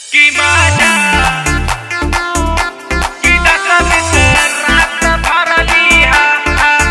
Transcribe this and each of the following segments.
Gimana kita kami serata para lihat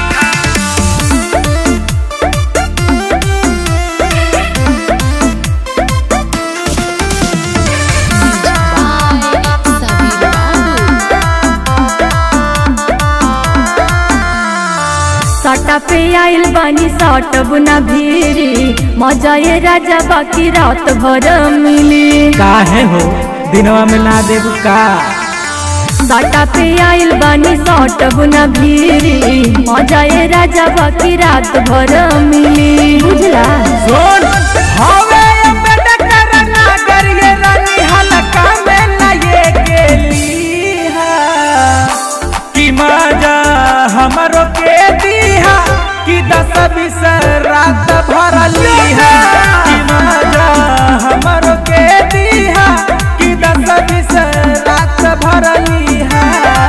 साटा पे आइल बानी साट बुना भीरी मजा ये राजा बाकी रात भर मिली काहे हो दिनवा में ना देबू का साटा पे आइल बानी साट बुना भीरी मजा ये राजा बाकी रात भर मिली बुझला सुन हवे ये बेटा करना करिए रानी हलका में ना ये गेली कि मजा हमरो के दीहा कि दस बीस रात भरली है कि मजा हमरो के दीहा कि दस बीस रात भरली है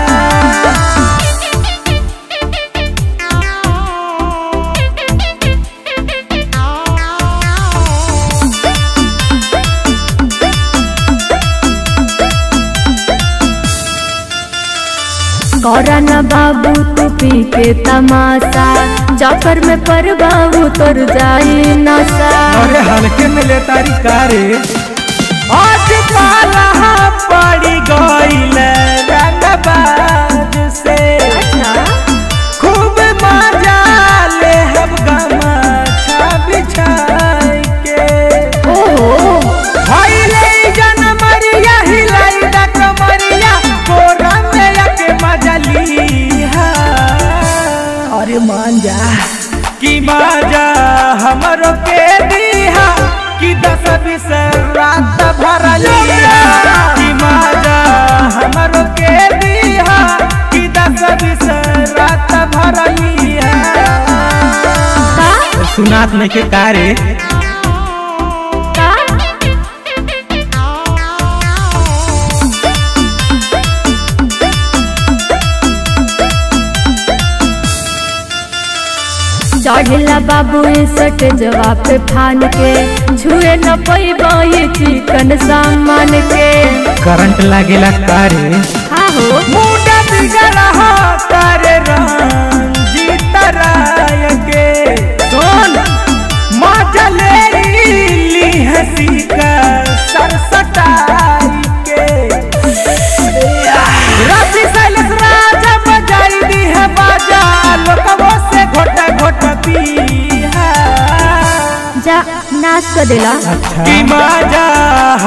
कौरन बाबू तू पी के तमाशा चक्कर में परबाबू तोर जाई नशा अरे हल्के में ले तारी कारे आज पाला पड़ी गईल रंगबाज से खूब मजा ले हम गमछा बिछाई के ओहो भइले जनमरिया हिलाई दा कमरिया कोरा में आके मजा लीहा अरे मान जा कि मजा हमरो के दीहा कि दस बीस रात भर लिया कि मजा हमरो के दीहा कि दस बीस रात भर लिया सुनात नहीं के कारे का चढ़ला बाबू सट जवाब पे फान के छुए न पैबा ये चिकन सामान के करंट लागेला कारे हाँ हो मुंडा बिगड़ा हो तारे रंजीत राय के सुन मजा ले ली हंसी का सरसटाई के रवि शैलेश राजा बजाई दी है बाजा लोकवो से घोटा घोटा पी जा नाच कर देला कि मजा